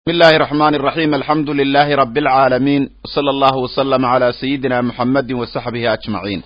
بسم الله الرحمن الرحيم الحمد لله رب العالمين وصلى الله وسلم على سيدنا محمد وصحبه أجمعين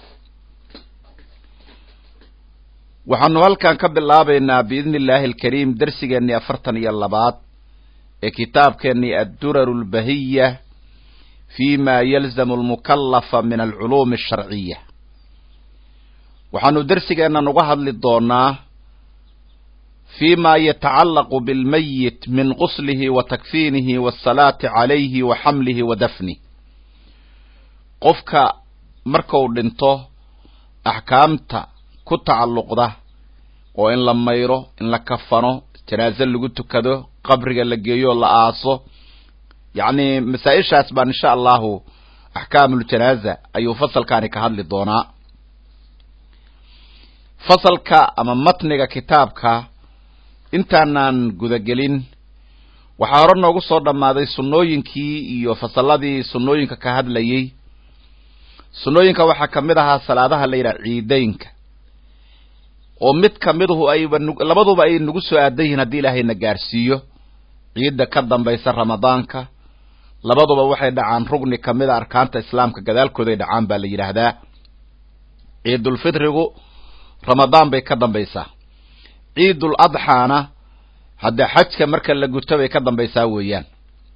waxaanu halkan ka bilaabaynaa biidni illaahi alkariim dersigeennii afartan iyo labaad ee kitaabkeennii adduraru lbahiya fi ma yalzamu almukallafa min alculuumi asharciya waxaanu dersigeennan uga hadli doonaa fi ma yatacallaqu bilmayit min quslihi wa takfiinihi waasalaati calayhi wa xamlihi wa dafnih qofka markuu dhinto axkaamta ku tacalluqda oo in la mayro in la kafano janaaze lagu tukado qabriga la geeyo la aaso yacni masaa-ishaas baan insha allahu axkaamuljanaaza ayuu fasalkaani ka hadli doonaa fasalka ama matniga kitaabka intaanaan gudagelin waxaa hore noogu soo dhammaaday sunnooyinkii iyo fasalladii sunnooyinka ka hadlayey sunnooyinka waxaa ka mid ahaa salaadaha la yidhaha ciideynka oo mid kamiduhu ayba labaduba ay nagu soo aadan yihiin haddii ilaahayna gaarsiiyo ciidda ka dambaysa ramadaanka labaduba waxay dhacaan rugni kamida arkaanta islaamka gadaalkooday dhacaan baa la yidhaahdaa ciidulfitrigu ramadaan bay ka dambaysaa ciidul adxaana hadda xajka marka la guto bay ka dambaysaa weeyaan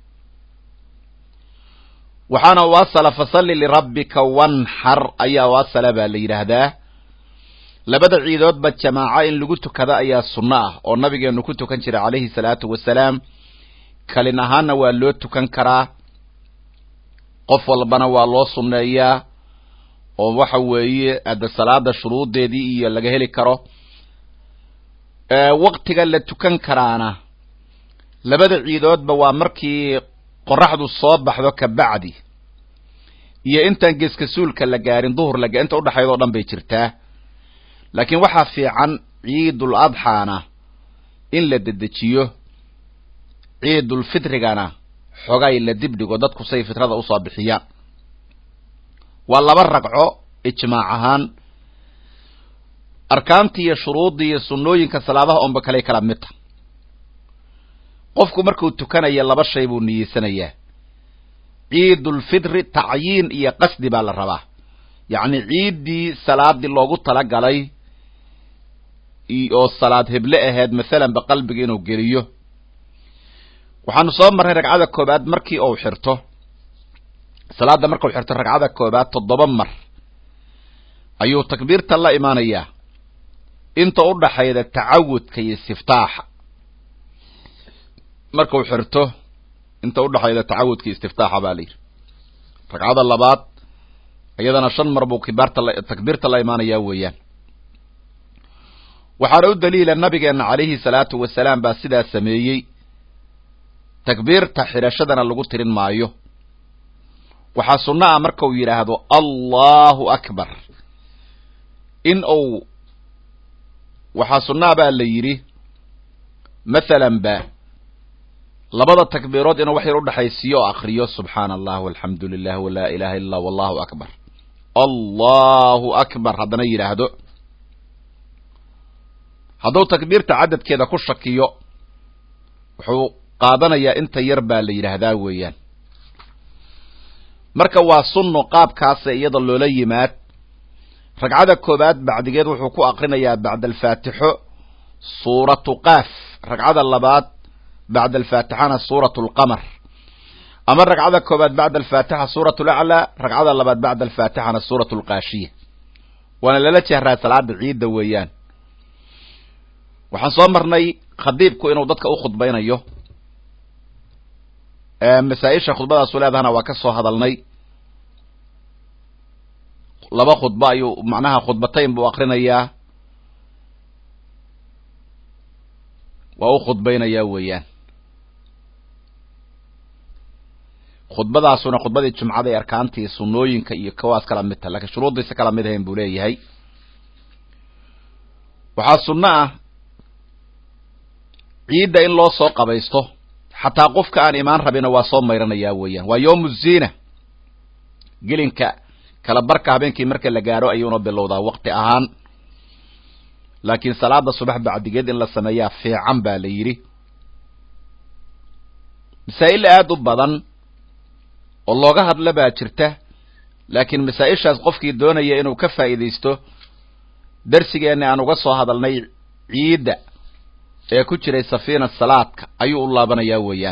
waxaana waasala fasalli lirabbika wanxar ayaa waasala baa la yidhaahdaa labada ciidoodba jamaaco in lagu tukado ayaa sunno ah oo nabigeenu ku tukan jiray calayhi salaatu wasalaam kalin ahaanna waa loo tukan karaa qof walbana waa loo sunneeyaa oo waxa weeye hadda salaada shuruudeedii iyo laga heli karo waktiga la tukan karaana labada ciidoodba waa markii qoraxdu soo baxdo kabacdi iyo intaan geeska suulka la gaarin duhur laga inta udhexayd oo dhan bay jirtaa laakiin waxaa fiican ciidul adxaana in la dedejiyo ciidul fitrigana xogay la dibdhigo dadku say fitrada usoo bixiyaan waa laba ragco ijmaac ahaan arkaantii iyo shuruuddii iyo sunnooyinka salaadaha onba kaley kala mid ta qofku markuu tukanaya laba shay buu niyeysanayaa ciidulfitri tacyiin iyo qasdi baa la rabaa yacni ciiddii salaadii loogu talagalay oo salaad heble ahayd masalanba qalbiga inuu geliyo waxaanu soo marray ragcada koobaad markii uu xirto salaadda markuu xirto ragcada koobaad toddoba mar ayuu takbiirta la imaanayaa inta u dhaxayda tacawudka iyo istiftaaxa markuu xirto inta udhaxayda tacawudka iyo istiftaaxa baa la yidhi ragcada labaad iyadana shan mar buu kibaarta takbiirta la imaanayaa weeyaan waxaana u daliila nabigeena calayhi salaatu wasalaam baa sidaa sameeyey takbiirta xidhashadana lagu tirin maayo waxaa sunno ah markau yidhaahdo allahu akbar in uu waxaa sunnaa baa la yidhi mathalan ba labada takbiirood inuu wax yar udhexaysiiyo oo akriyo subxaana allah walxamdu lilah walaa ilaha illa allah wallahu akbar allahu akbar haddana yidhaahdo hadduu takbiirta cadadkeeda ku shakiyo wuxuu qaadanayaa inta yar baa la yidhaahdaa weeyaan marka waa sunno qaabkaasa iyada loola yimaad ragcada koobaad bacdigeed wuxuu ku akrinayaa bacda alfaatixo suuratu qaaf ragcada labaad bacda alfaatixana suuratu alqamar ama ragcada koobaad bacda alfaatixa suuratu laclaa ragcada labaad bacda alfaatixana suuratu alqaashiya waana lala jehraa salaada ciidda weeyaan waxaan soo marnay khadiibku inuu dadka u khudbaynayo masaa-isha khudbadaasu leedahana waa ka soo hadalnay laba khudbo ayuu macnaha khudbatayn buu akrinayaa waa u khudbaynayaa weeyaan khudbadaasuna khudbadii jumcada ee arkaantii sunnooyinka iyo kawaas kala mid ta lakiin shuruuddiisa kala mid ahayn buu leeyahay waxaa sunno ah ciidda in loo soo qabaysto xataa qofka aan imaan rabina waa soo mayranayaa weeyaan waa yowmu ziina gelinka kala barka habeenkii marka la gaaro ayuuna bilowdaa waqti ahaan laakiin salaada subax bacdigeed in la sameeyaa fiican baa la yidhi masaa'il aada u badan oo looga hadla baa jirta laakiin masaa-ishaas qofkii doonaya inuu ka faa'iidaysto darsigeenna aan uga soo hadalnay ciidda ee ku jiray safiina salaadka ayuu u laabanayaa weeyaan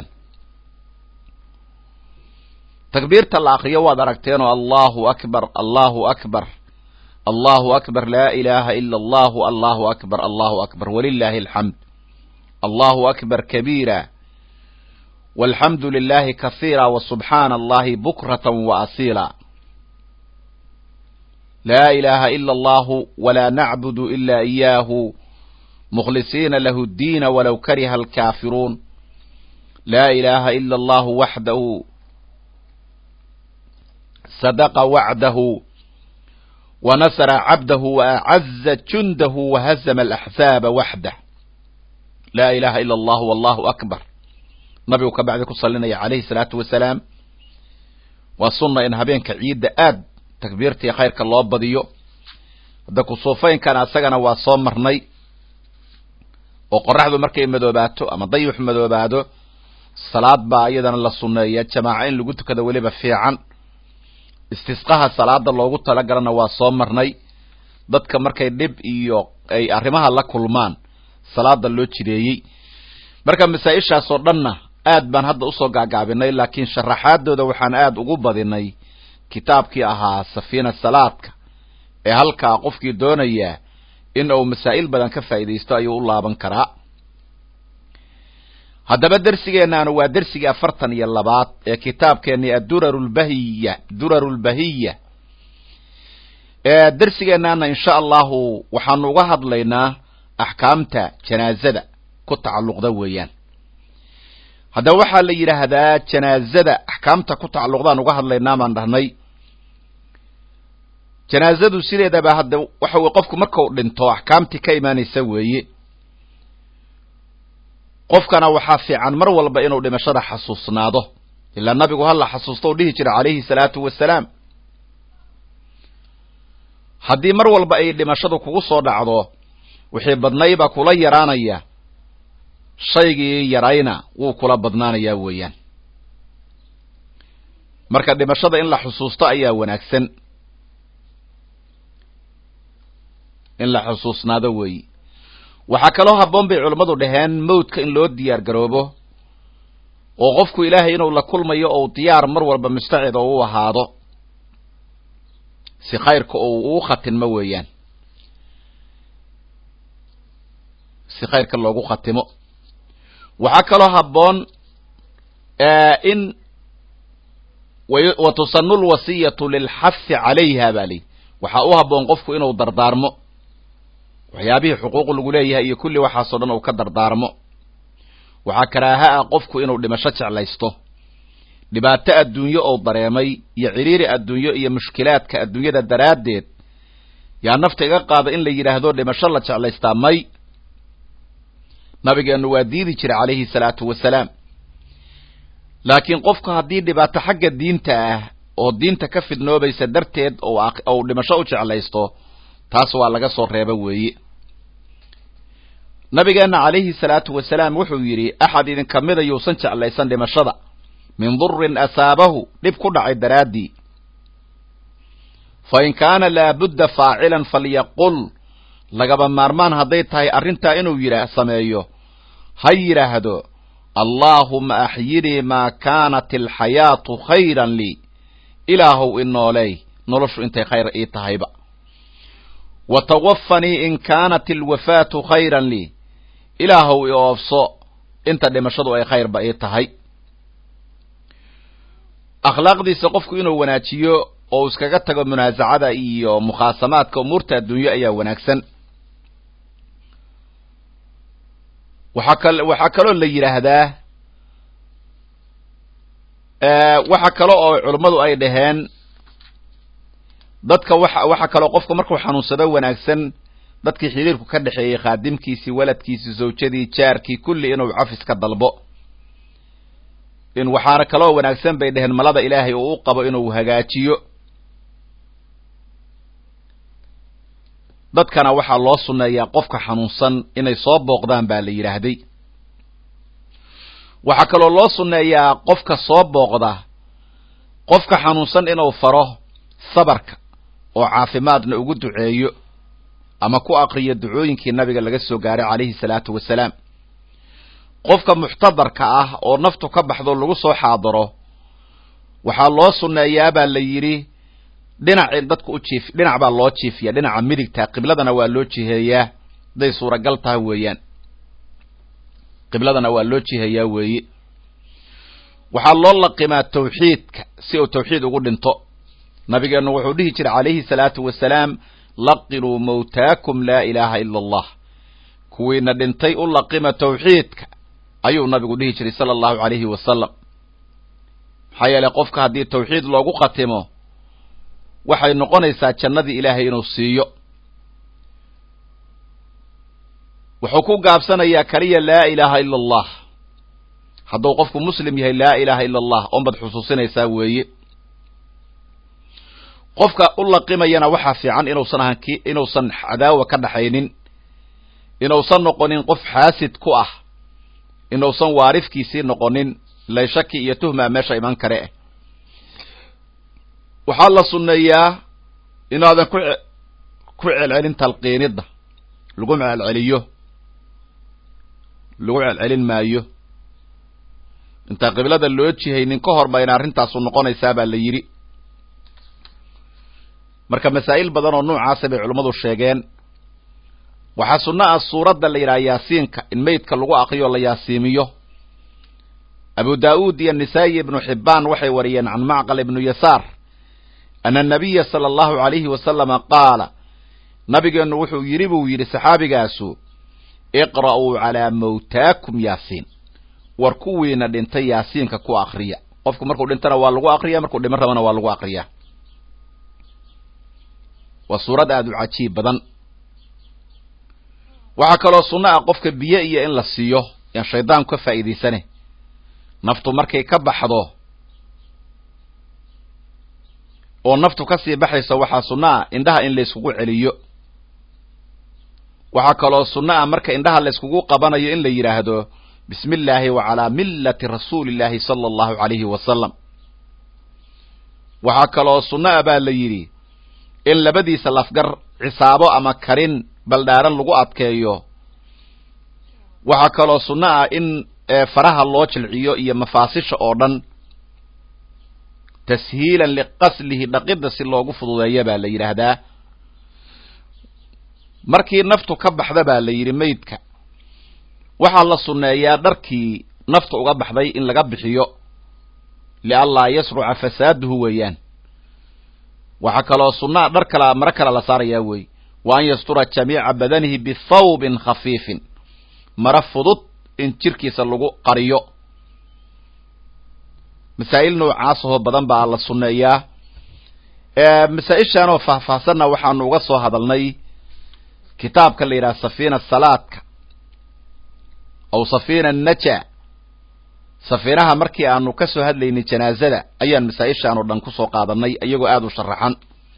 takbiirta la akriyo waad aragteenoo allahu akbar allahu akbar allahu akbar laa ilaaha ila allahu allahu akbar allahu akbar walilaahi alxamd allahu akbar kabiira walxamdu lilahi kahiira wasubxaana allahi bukrata waasiila laa ilaaha ila allahu walaa nacbudu ila iyaahu mukhlisiina lahu ddiina walow kariha alkaafiruun laa ilaaha ila allahu waxdahu sadaqa wacdahu wanasra cabdahu waacaza jundahu wahazama alaxzaaba waxdah laa ilaha ila allahu wallahu akbar nabigu ka bacdi ku salinaya calayhi salaatu wasalaam waa sunna in habeenka ciidda aad takbiirtii khayrka loo badiyo hadda kusuufeynkan asagana waa soo marnay oo qoraxdu markay madoobaato ama dayux madoobaado salaad baa iyadana la sunneeya jamaaco in lagu tukado weliba fiican istisqaha salaada loogu talagalana waa soo marnay dadka markay dhib iyo ay arrimaha la kulmaan salaada loo jireeyey marka masaa-ishaas oo dhanna aad baan hadda usoo gaagaabinay laakiin sharaxaadooda waxaan aada ugu badinay kitaabkii ahaa safiina salaadka ee halkaa qofkii doonaya in uu masaa'il badan ka faa'iidaysto ayuu u laaban karaa haddaba dersigeennaanu waa dersigii afartan iyo labaad ee kitaabkeennii aduraru lbahiya duraru lbahiya dersigeennaana insha allahu waxaanu uga hadlaynaa axkaamta janaazada ku tacalluqda weeyaan haddaba waxaa la yidhaahdaa janaazada axkaamta ku tacalluqdaan uga hadlaynaa baan dhahnay janaazadu sideedaba hadda waxa weye qofku markau dhinto axkaamtii ka imaanaysa weeye qofkana waxaa fiican mar walba inuu dhimashada xasuusnaado ilaa nabigu hala xasuusto u dhihi jira calayhi salaatu wasalaam haddii mar walba ay dhimashadu kugu soo dhacdo wixii badnayba kula yaraanaya shaygii yarayna wuu kula badnaanayaa weeyaan marka dhimashada in la xusuusto ayaa wanaagsan in la xusuusnaado weeyi waxaa kaloo habboon bay culammadu dhaheen mawdka in loo diyaar garoobo oo qofku ilaahay inuu la kulmayo ou diyaar mar walba mustacid oo u ahaado si khayrka ou uu khatinmo weeyaan si khayrka loogu khatimo waxaa kaloo habboon in wa tusanu lwasiyatu lilxafi calayha baa lihi waxaa u habboon qofku inuu dardaarmo waxyaabihii xuquuq lagu leeyahay iyo kulli waxaasoo dhan uu ka dardaarmo waxaa karaaha ah qofku inuu dhimasho jeclaysto dhibaato adduunyo ou dareemay iyo ciriiri adduunyo iyo mushkilaadka adduunyada daraaddeed yaa nafta iga qaada in la yidhaahdo dhimasho la jeclaystaa may nabigeennu waa diidi jiray calayhi salaatu wasalaam laakiin qofku haddii dhibaato xagga diinta ah oo diinta ka fidnoobaysa darteed ou dhimasho u jeclaysto taas waa laga soo reeba weeye nabigeenna calayhi salaatu wasalaam wuxuu yidhi axad idinka mida yuusan jeclaysan dhimashada min durin asaabahu dhib ku dhacay daraaddii fa in kaana laabudda faacilan falyaqul lagaba maarmaan hadday tahay arrintaa inuu yidha sameeyo ha yidhaahdo allaahuma axyinii maa kaanat alxayaatu khayran lii ilaahow inooley noloshu intay khayr ii tahayba wa tawafanii in kaanat alwafaatu khayran lii ilaahow i oofso inta dhimashadu ay khayrba ii tahay akhlaaqdiisa qofku inuu wanaajiyo oo uu iskaga tago munaasacada iyo mukhaasamaadka umuurta adduunyo ayaa wanaagsan waxaa kal waxaa kaloo la yidhaahdaa waxa kale oo culummadu ay dhaheen dadka waxa waxa kaloo qofka markuu xanuunsado wanaagsan dadkii xiriirku ka dhexeeyey khaadimkiisii waladkiisii zawjadii jaarkii kulli inuu cafis ka dalbo in waxaana kaloo wanaagsan bay dhaheen malada ilaahay uu u qabo inuu hagaajiyo dadkana waxaa loo sunneeyaa qofka xanuunsan inay soo booqdaan baa la yidhaahday waxaa kaloo loo sunneeyaa qofka soo booqda qofka xanuunsan inuu faro sabarka oo caafimaadna ugu duceeyo ama ku aqriyo ducooyinkii nabiga laga soo gaaray calayhi salaatu wasalaam qofka muxtadarka ah oo naftu ka baxdo lagu soo xaadaro waxaa loo sunneeyaa baa la yidhi dhinacii dadku u jiif dhinac baa loo jiifiya dhinaca midigta qibladana waa loo jiheeyaa hadday suuragal taha weeyaan qibladana waa loo jiheeyaa weeye waxaa loo laqimaa tawxiidka si uu tawxiid ugu dhinto nabigeennu wuxuu dhihi jiray calayhi salaatu wasalaam laqinuu mawtaakum laa ilaaha ila allah kuwiina dhintay u laqima tawxiidka ayuu nabigu dhihi jiray sala allahu calayhi wasalam maxaa yeeley qofka haddii tawxiid loogu khatimo waxay noqonaysaa jannadii ilaahay inuu siiyo wuxuu ku gaabsanayaa keliya laa ilaaha ila allah hadduu qofku muslim yahay laa ilaaha ila allah oonbad xusuusinaysaa weeye qofka u laqimayana waxaa fiican inuusan ahan ki inuusan cadaawa ka dhaxaynin inuusan noqonin qof xaasid ku ah inuusan waarifkiisii noqonin layshaki iyo tuhmaa meesha iman kare ah waxaa la sunneeyaa inaadan ku ku celcelin talqiinidda lagu celceliyo lagu celcelin maayo intaan qiblada loo jihaynin ka hor bayna arrintaasu noqonaysaa baa la yidhi marka masaa'il badan oo noocaasa bay culummadu sheegeen waxaa sunno ah suuradda la yidhaha yaasiinka in meydka lagu akriyo la yaasiimiyo abu daa'uud iyo nisaa'i ibnu xibbaan waxay wariyeen can macqal ibnu yasaar ana anabiya sala allahu calayhi wasalama qaala nabigeennu wuxuu yidhi buu yidhi saxaabigaasu iqra'uu calaa mawtaakum yaasiin war kuwiina dhintay yaasiinka ku akriya qofku markuu dhintana waa lagu akriya markuu dhiman rabana waa lagu akriyaa waa suurad aada u cajiib badan waxaa kaloo sunno ah qofka biyo iyo in la siiyo yaan shaydaanku ka faa'iidaysane naftu markay ka baxdo oo naftu ka sii baxayso waxaa sunno ah indhaha in layskugu celiyo waxaa kaloo sunno ah marka indhaha layskugu qabanayo in la yidhaahdo bismi illaahi wa calaa millati rasuuli illaahi sala allahu calayhi wasalam waxaa kaloo sunno ah baa la yidhi in labadiisa lafgar cisaabo ama karin baldhaaran lagu adkeeyo waxaa kaloo sunno ah in faraha loo jilciyo iyo mafaasisha oo dhan tashiilan liqaslihi dhaqidda si loogu fududeeya baa la yidhaahdaa markii naftu ka baxda baa la yidhi meydka waxaa la sunneeyaa dharkii nafta uga baxday in laga bixiyo lianlaa yasruca fasaaduhu weeyaan waxaa kaloo sunnaa dhar kala maro kala la saarayaa weey wa an yastura jamiica badanihi bithawbin khafiifin maro fudud in jirkiisa lagu qariyo masaa'il noocaasahoo badan baa la sunneeyaa masaa-ishaanoo faahfaahsanna waxaanu uga soo hadalnay kitaabka la yidhaha safiina salaadka aw safiina naja safiinaha markii aanu ka soo hadlaynay janaazada ayaan masaa-ishaan oo dhan ku soo qaadanay iyagoo aada u sharaxan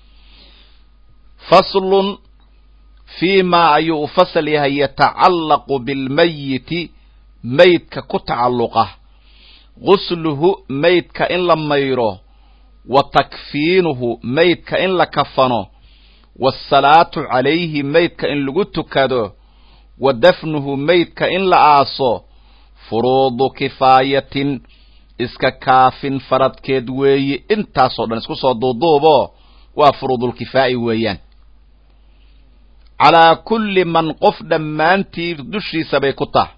faslun fii maa ayuu u fasal yahay yatacallaqu bilmayiti maydka ku tacalluqa gusluhu maydka in la mayro wa takfiinuhu maydka in la kafano waasalaatu calayhi maydka in lagu tukado wa dafnuhu maydka in la aaso furuudu kifaayatin iska kaafin faradkeed weeye intaasoo dhan isku soo duuduubo waa furuudulkifaa'i weeyaan calaa kulli man qof dhammaantii dushiisa bay ku taha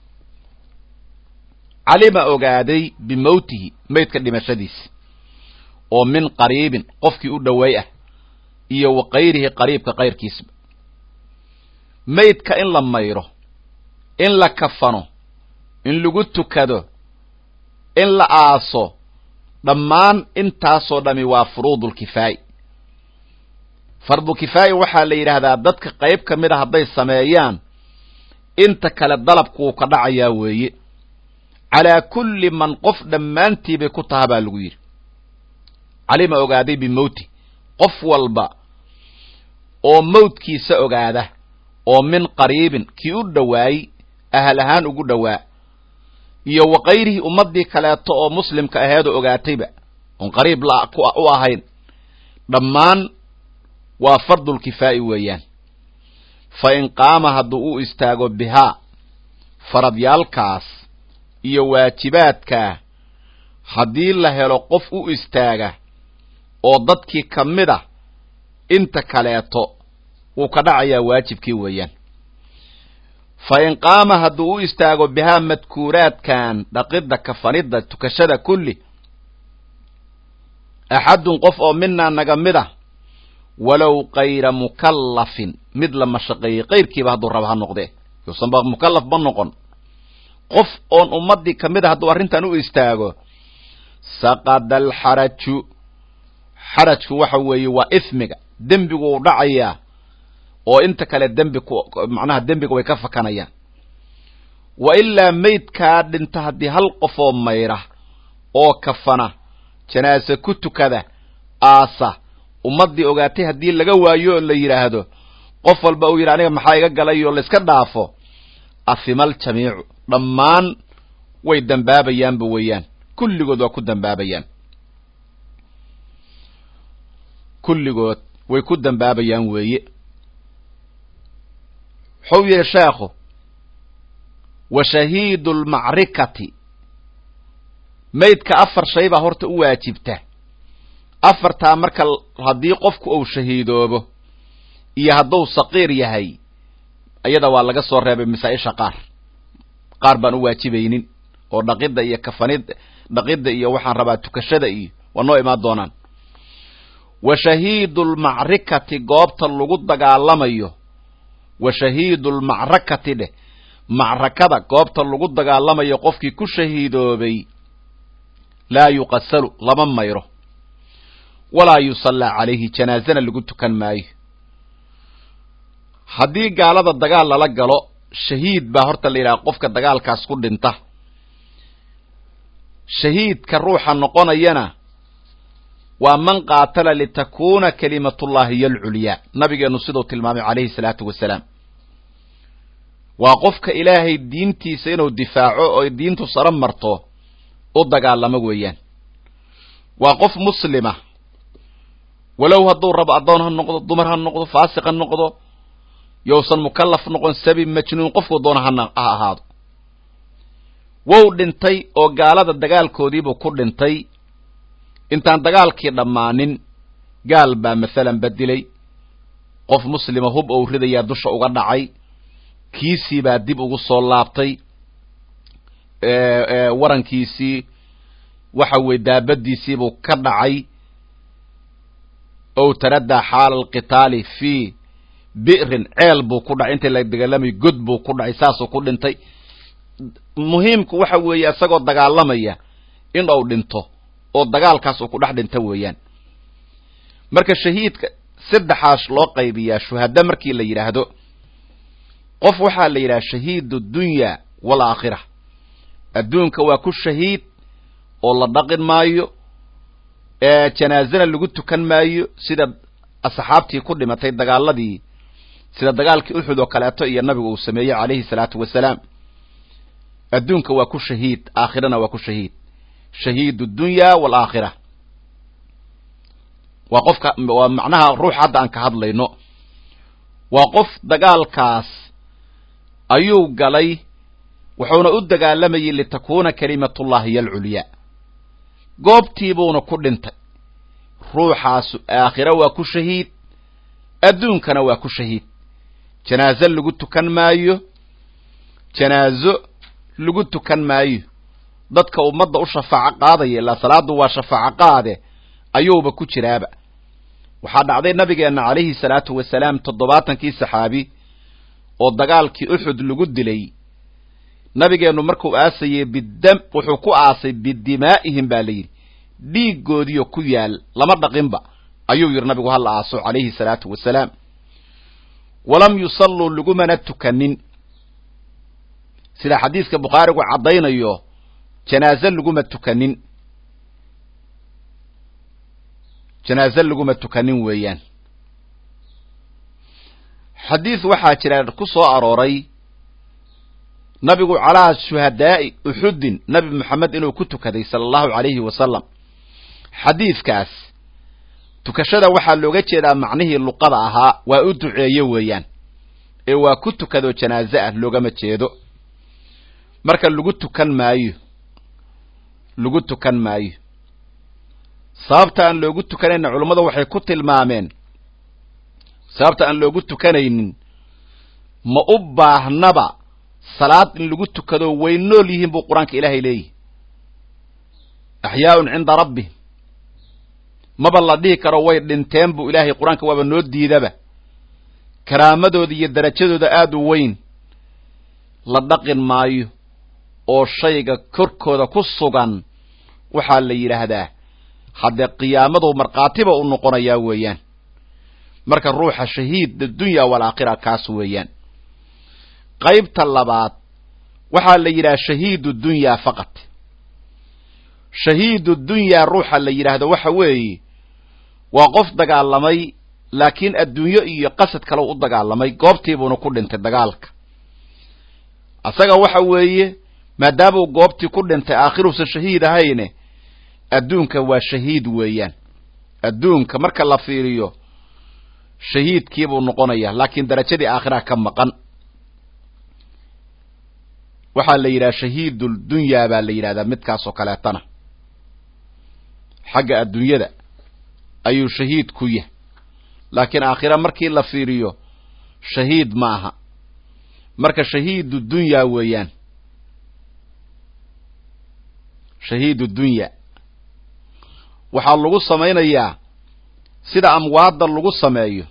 calima ogaaday bimowtihi maydka dhimashadiisa oo min qariibin qofkii u dhoweey ah iyo wa kayrihi qariibka kayrkiisba maydka in la mayro in la kafano in lagu tukado in la aaso dhammaan intaasoo dhami waa furuudulkifaa'i fardulkifaa'i waxaa la yidhaahdaa dadka qayb ka mid a hadday sameeyaan inta kale dalabkuuu ka dhacayaa weeye calaa kulli man qof dhammaantii bay ku taha baa lagu yidhi calima ogaaday bimowti qof walba oo mawdkiisa ogaada oo min qariibin kii u dhowaayey ahal ahaan ugu dhowaa iyo wakayrihii ummaddii kaleeto oo muslimka aheedoo ogaatayba oon qariib la u ahayn dhammaan waa fardulkifaa'i weeyaan fa in qaama hadduu u istaago bihaa faradyaalkaas iyo waajibaadkaa haddii la helo qof u istaaga oo dadkii ka mid a inta kaleeto wuu ka dhacayaa waajibkii weeyaan fa in qaama hadduu u istaago bihaa madkuuraadkan dhaqidda kafanidda tukashada kulli axadun qof oo minaa naga mid a walow kayra mukallafin mid la mashaqeeyey kayrkiiba hadduu raba ha noqdee yuusanba mukallaf ma noqon qof oon ummaddii ka mid a hadduu arrintan u istaago saqada alxaraju xarajku waxa weeye waa ismiga dembigu u dhacayaa oo inta kale dembi ku macnaha dembiga way ka fakanayaan wa ilaa maydkaa dhinta haddii hal qofoo mayra oo kafana janaase ku tukada aasa ummaddii ogaatay haddii laga waayo oo la yidhaahdo qof walba uu yidhi aniga maxaa iga galay oo layska dhaafo afimal jamiicu dhammaan way dembaabayaanba weeyaan kulligood waa ku dembaabayaan kulligood way ku dembaabayaan weeye wuxuu yidhi sheekhu wa shahiidu lmacrikati maydka afar shay baa horta u waajibta afartaa marka haddii qofku uu shahiidoobo iyo hadduu saqiir yahay iyada waa laga soo reebay masaa-isha qaar qaar baan u waajibaynin oo dhaqidda iyo kafanida dhaqidda iyo waxaan rabaa tukashada iyo waa noo imaan doonaan wa shahiidu lmacrikati goobta lagu dagaalamayo wa shahiidu lmacrakati dheh macrakada goobta lagu dagaalamayo qofkii ku shahiidoobay laa yuqasalu lama mayro walaa yusallaa calayhi janaazana lagu tukan maayo haddii gaalada dagaal lala galo shahiid baa horta la yidhaha qofka dagaalkaas ku dhinta shahiidka ruuxa noqonayana waa man qaatala litakuuna kalimatullahi hiyo alculyaa nabigeenu siduu tilmaamay calayhi salaatu wasalaam waa qofka ilaahay diintiisa inuu difaaco oo diintu saro marto u dagaalamo weeyaan waa qof muslima walow hadduu rabo addoon ha noqdo dumar ha noqdo faasiq ha noqdo yousan mukallaf noqon sabi majnuun qofku doona ha ahaado wou dhintay oo gaalada dagaalkoodiibuu ku dhintay intaan dagaalkii dhammaanin gaal baa masalan badilay qof muslima hub ou ridayaa dusha uga dhacay kiisii baa dib ugu soo laabtay warankiisii waxa weye daabadiisiibuu ka dhacay ow taradaa xaala alqitaali fii bi'rin ceel buu ku dhacay intii la dagaalamay god buu ku dhacay saasuu ku dhintay muhiimku waxa weeye isagoo dagaalamaya in uu dhinto oo dagaalkaas uu ku dhex dhinta weeyaan marka shahiidka saddexaas loo qaybiyaa shuhada markii la yidhaahdo qof waxaa la yidhaha shahiid dunya walaakhira adduunka waa ku shahiid oo la dhaqin maayo janaazana lagu tukan maayo sida asxaabtii ku dhimatay dagaaladii sida dagaalkii uxud oo kaleeto iyo nabigu uu sameeyey calayhi salaatu wasalaam adduunka waa ku shahiid aakhirana waa ku shahiid shahiid dunya walaakhira waa qofka waa macnaha ruux hadda aan ka hadlayno waa qof dagaalkaas ayuu galay wuxuuna u dagaalamayay litakuuna kalimatullahi hiyo alculyaa goobtiibuuna ku dhintay ruuxaasu aakhira waa ku shahiid adduunkana waa ku shahiid janaazo lagu tukan maayo janaazo lagu tukan maayo dadka ummadda u shafaaco qaadaya ilaa salaadu waa shafaaco qaade ayuuba ku jiraaba waxaa dhacday nabigeenna calayhi salaatu wasalaam toddobaatankii saxaabi oo dagaalkii uxud lagu dilay nabigeennu markuu aasayey bidam wuxuu ku aasay bidimaa'ihim baa la yidhi dhiiggoodiyo ku yaal lama dhaqinba ayuu yidhi nabigu hala aaso calayhi salaatu wasalaam walam yusalluu lagumana tukanin sida xadiiska bukhaarigu caddaynayo janaaze laguma tukanin janaaze laguma tukanin weeyaan xadiis waxaa jira ku soo arooray nabigu calaa shuhadaa'i uxuddin nabi moxamed inuu ku tukaday sala allahu calayhi wasalam xadiidkaas tukashada waxaa looga jeedaa macnihii luqada ahaa waa u duceeye weeyaan ee waa ku tukadoo janaaze ah loogama jeedo marka lagu tukan maayo lagu tukan maayo sababta aan loogu tukanayna culummadu waxay ku tilmaameen sababta aan loogu tukanaynin ma u baahnaba salaad in lagu tukado way nool yihiin buu qur-aanka ilaahay leeyihi axyaaun cinda rabbihim maba la dhihi karo way dhinteen buu ilaahay qur-aanka waaba noo diidaba karaamadooda iyo darajadooda aada u weyn la dhaqin maayo oo shayga korkooda ku sugan waxaa la yidhaahdaa haddee qiyaamadu markhaatiba u noqonayaa weeyaan marka ruuxa shahiid addunya waalaakhira kaas weeyaan qaybta labaad waxaa la yidhaha shahiidu dunyaa faqat shahiidu dunyaa ruuxa la yidhaahdo waxa weeye waa qof dagaalamay laakiin adduunyo iyo qasad kale u dagaalamay goobtiibuuna ku dhintay dagaalka asaga waxa weeye maadaamuu goobtii ku dhintay aakhiruusan shahiid ahayne adduunka waa shahiid weeyaan adduunka marka la fiiriyo shahiidkiibuu noqonaya laakiin darajadii aakhiraha ka maqan waxaa la yidhaha shahiiduldunya baa la yidhahdaa midkaas oo kaleetana xagga adduunyada ayuu shahiid ku yahay laakiin aakhira markii la fiiriyo shahiid ma aha marka shahiidu dunya weeyaan shahiidu dunya waxaa lagu samaynayaa sida amwaadda lagu sameeyo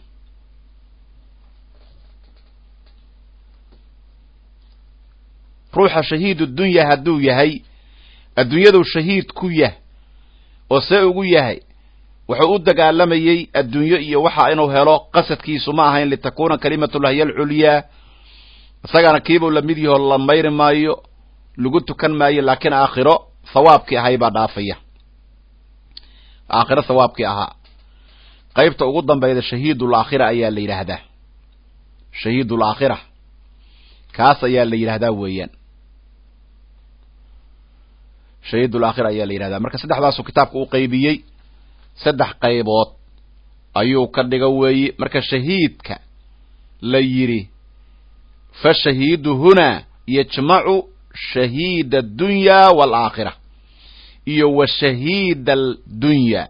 ruuxa shahiidu dunya hadduu yahay adduunyaduu shahiid ku yah oo see ugu yahay wuxuu u dagaalamayey adduunyo iyo waxa inuu helo qasadkiisu ma ahayn litakuuna kalimatullahi hiya alculyaa isagana kiibuu lamid yahoo la mayri maayo lagu tukan maayo laakiin aakhiro hawaabkii ahay baa dhaafaya aakhiro hawaabkii ahaa qaybta ugu dambayda shahiidul aakhira ayaa la yidhaahdaa shahiidul aakhira kaas ayaa la yidhahdaa weeyaan shahiidul aakhira ayaa la yidhahdaa marka saddexdaasuu kitaabka u qaybiyey saddex qaybood ayuu ka dhiga weeye marka shahiidka la yidhi fa shahiidu hunaa yajmacu shahiida addunya waalaakhira iyo wa shahiida aldunya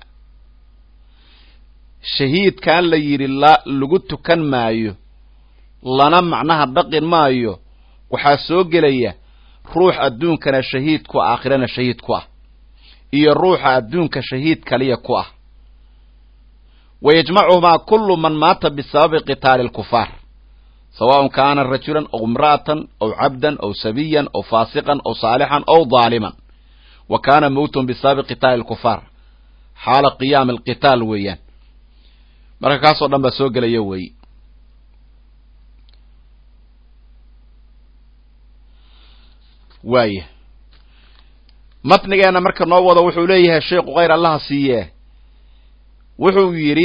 shahiidkan la yidhi la lagu tukan maayo lana macnaha dhaqin maayo waxaa soo gelaya ruux adduunkana shahiid ku ah aakhirana shahiid ku ah iyo ruuxa adduunka shahiid kaliya ku ah wa yajmacuhumaa kullu man maata bisababi qitaali alkufaar sawaءn kaana rajulan aw imra'atan aw cabdan aw sabiyan aw faasiqan aw saalixan aw daaliman wa kaana mowtun bisababi qitaali alkufaar xaala qiyaami alqitaal weeyaan marka kaasoo dhan baa soo gelaya weeye waaya matnigeena marka noo wado wuxuu leeyahay sheikhu khayr allaha siiye wuxuu yidhi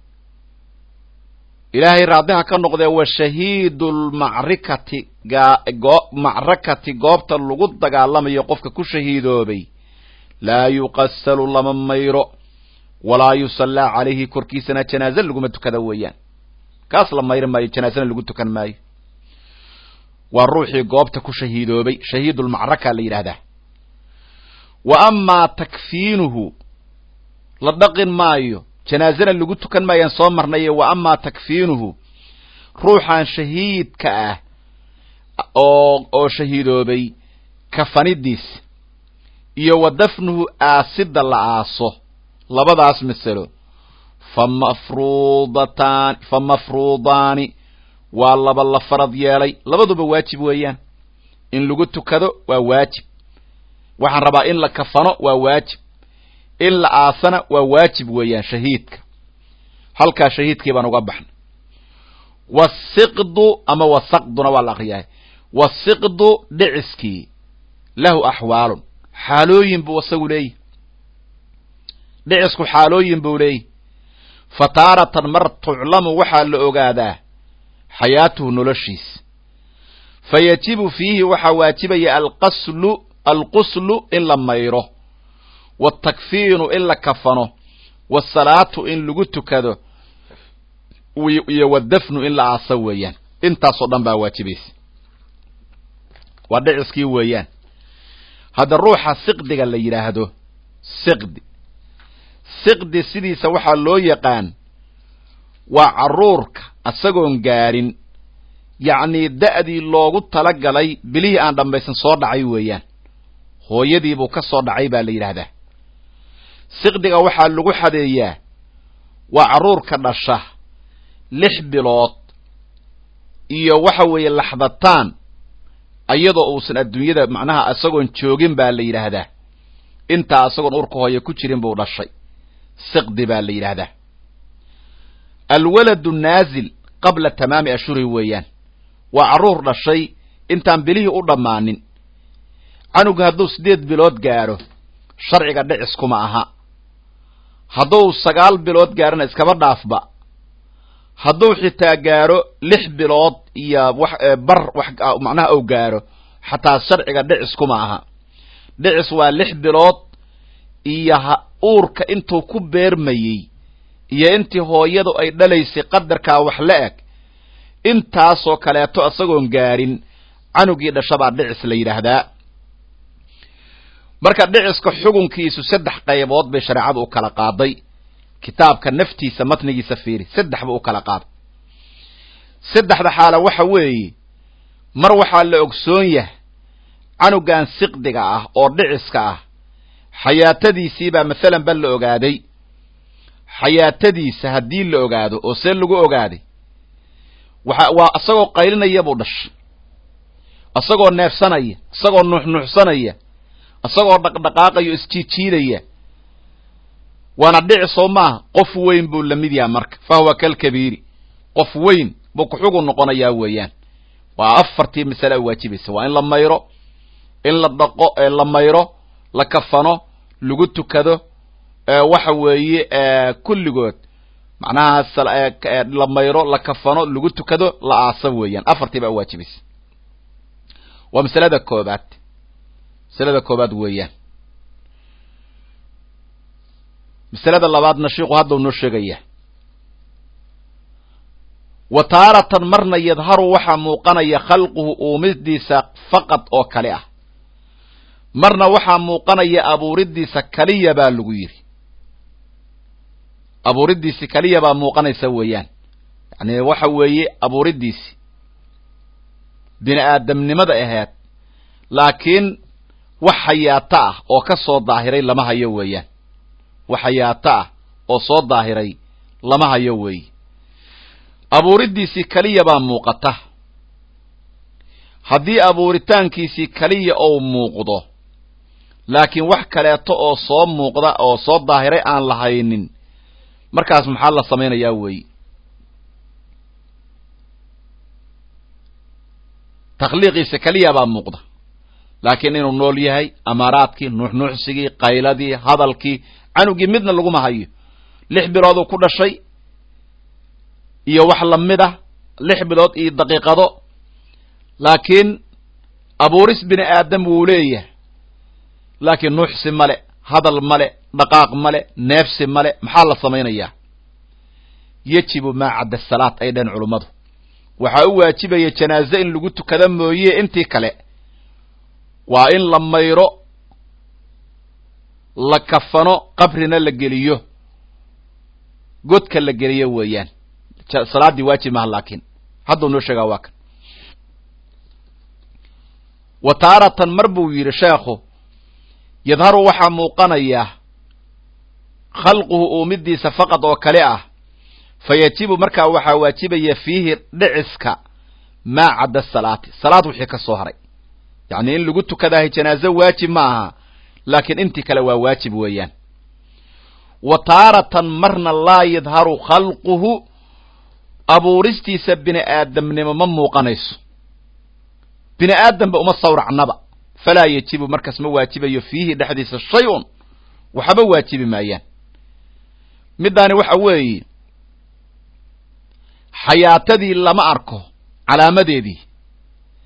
ilaahay raadiha ka noqdee wa shahiidu lmacrikati macrakati goobta lagu dagaalamayo qofka ku shahiidoobay laa yuqasalu lama mayro walaa yusallaa calayhi korkiisana janaaze laguma tukada weeyaan kaas la mayri maayo janaazena lagu tukan maayo waa ruuxii goobta ku shahiidoobay shahiidulmacraka la yidhaahdaa wa amaa takfiinuhu la dhaqin maayo janaazena lagu tukan maayaan soo marnaye wa amaa takfiinuhu ruuxan shahiidka ah oo oo shahiidoobay kafanidiis iyo wa dafnuhu aasidda la aaso labadaas masalo fa mafruudataan fa mafruudaani waa laba la farad yeelay labaduba waajib weeyaan in lagu tukado waa waajib waxaan rabaa in la kafano waa waajib in la aasana waa waajib weeyaan shahiidka halkaa shahiidkii baan uga baxnay wasiqdu ama wasaqduna waa la akriyahay wasiqdu dhiciskii lahu axwaalun xaalooyin buu isagu leeyahy dhicisku xaalooyin buu leeyahy fa taaratan mar tuclamu waxaa la ogaadaa xayaatuhu noloshiis fa yajibu fiihi waxaa waajibaya alqaslu alquslu in la mayro waatakfiinu in la kafano waasalaatu in lagu tukado iyo wadafnu in la aaso weeyaan intaasoo dhan baa waajibaysa waa dhiciskii weeyaan hadda ruuxa siqdiga la yidhaahdo siqdi siqdi sidiisa waxaa loo yaqaan waa carruurka isagoon gaarin yacnii da'dii loogu tala galay bilihii aan dhammaysan soo dhacay weeyaan hooyadiibuu ka soo dhacay baa la yidhaahdaa siqdiga waxaa lagu xadeeyaa waa carruurka dhasha lix bilood iyo waxa weeye laxdataan iyadoo uusan adduunyada macnaha isagoon joogin baa la yidhaahdaa intaa isagoon urka hooye ku jirin buu dhashay siqdi baa la yidhaahdaa alwaladu naazil qabla tamaami ashhuri weeyaan waa carruur dhashay intaan bilihii u dhammaanin canuga hadduu siddeed bilood gaadho sharciga dhicis kuma aha hadduu sagaal bilood gaadhona iskaba dhaafba hadduu xitaa gaadho lix bilood iyo wax bar wax macnaha ou gaadho xataa sharciga dhicis kuma aha dhicis waa lix bilood iyo uurka intuu ku beermayey iyo intii hooyadu ay dhalaysay qadarkaa wax la eg intaasoo kaleeto isagoon gaadhin canugii dhashabaa dhicis la yidhaahdaa marka dhiciska xugunkiisu saddex qaybood bay shareecadu u kala qaaday kitaabka naftiisa matnigiisa fiiri saddex buu u kala qaaday saddexda xaala waxa weeye mar waxaa la ogsoon yahay canugan siqdiga ah oo dhiciska ah xayaatadiisiibaa masalan ba la ogaaday xayaatadiisa haddii la ogaado oo see lagu ogaaday waxa waa isagoo qaylinaya buu dhashay isagoo neefsanaya isagoo nuuxnuuxsanaya isagoo dhaqdhaqaaqayo isjiijiidaya waana dhici soo maaha qof weyn buu la mid yaha marka fa huwa kalkabiiri qof weyn buu kuxugu noqonayaa weeyaan waa afartii masale a waajibaysa waa in la mayro in la dhaqo la mayro la kafano lagu tukado waxa weeye kulligood macnaha la mayro la kafano lagu tukado la aaso weeyaan afartii baa waajibaysa waa masalada koobaad masalada koobaad weeyaan masalada labaadna shiiku haddau noo sheegaya wa taaratan marna yadharu waxaa muuqanaya khalquhu uumidiisa faqad oo kale ah marna waxaa muuqanaya abuuridiisa kaliya baa lagu yidhi abuuridiisi kaliya baa muuqanaysa weeyaan yani waxa weeye abuuridiisi bini aadamnimada aheed laakiin wax xayaato ah oo ka soo daahiray lama hayo weeyaan wax xayaato ah oo soo daahiray lama hayo weeye abuuridiisii kaliya baa muuqata haddii abuuritaankiisii kaliya ou muuqdo laakiin wax kaleeto oo soo muuqda oo soo daahiray aan lahaynin markaas maxaa la samaynayaa weeye takhliiqiisa keliya baa muuqda laakiin inuu nool yahay amaaraadkii nuuxnuuxsigii qayladii hadalkii canugii midna laguma hayo lix bilooduu ku dhashay iyo wax lamid ah lix bilood iyo daqiiqado laakiin abuuris bini aadam wuu leeyahay laakiin nuuxsi male hadal male dhaqaaq male neefsi male maxaa la samaynayaa yajibu maa cadda salaad ay dhaheen culummadu waxaa u waajibaya janaaze in lagu tukada mooye intii kale waa in la mayro la kafano qabrina la geliyo godka la geliyo weeyaan salaaddii waajib maha laakiin hadduu noo sheegaa waa kan wa taaratan mar buu yidhi sheekhu yadharu waxaa muuqanaya khalquhu uumidiisa faqad oo kale ah fa yajibu markaa waxaa waajibaya fiihi dhiciska maa cadda salaati salaad wixii ka soo haray yacni in lagu tukadaahay janaaze waajib ma aha laakiin intii kale waa waajib weeyaan wa taaratan marna laa yadharu khalquhu abuuristiisa bini aadamnimo ma muuqanayso bini aadamba uma sawracnaba falaa yajibu markaas ma waajibayo fiihi dhexdiisa shay-un waxba waajibi maayaan middaani waxa weeye xayaatadii lama arko calaamadeedii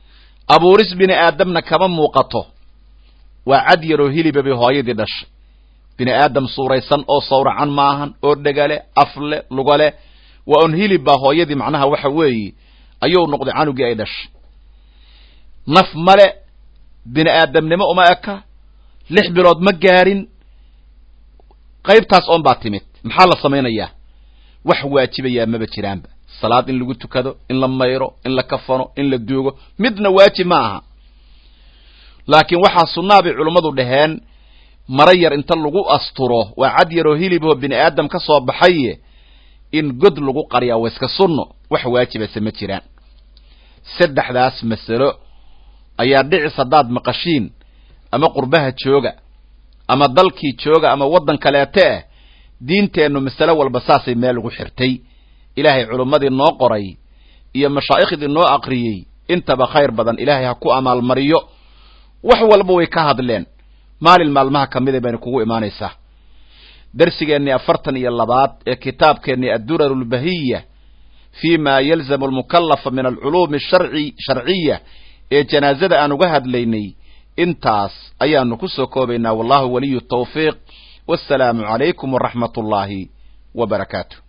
abuuris bini aadamna kama muuqato waa cad yaroo hiliba bay hooyadii dhashay bini aadam suuraysan oo sawracan maahan oo dhegale afle lugale waa un hilib baa hooyadii macnaha waxa weeye ayuu noqday canugii ay dhashay naf male bini aadamnimo uma eka lix bilood ma gaarin qaybtaas oon baa timid maxaa la samaynayaa wax waajibayaa maba jiraanba salaad in lagu tukado in la mayro in la kafano in la duugo midna waajib ma aha laakiin waxaa sunnaa bay culummadu dhaheen mara yar inta lagu asturo waa cad yaroo hiliboo bini aadam ka soo baxaye in god lagu qariyaa waa iska sunno wax waajibase ma jiraan saddexdaas masalo ayaa dhicis haddaad maqashiin ama qurbaha jooga ama dalkii jooga ama waddan kaleete ah diinteennu masalo walba saasay meel ugu xirtay ilaahay culummadii noo qoray iyo mashaa'ikhdii noo aqriyey intaba khayr badan ilaahay ha ku amaalmariyo wax walba way ka hadleen maalin maalmaha ka mida bayna kugu imaanaysaa darsigeennii afartan iyo labaad ee kitaabkeennii addurar lbahiya fi ma yalzamu almukallafa min alculuumi sharci sharciya ee janaazada aan uga hadlaynay intaas ayaanu ku soo koobaynaa wallahu waliyu tawfiiq wassalaamu calaykum waraxmat ullaahi wa barakaatu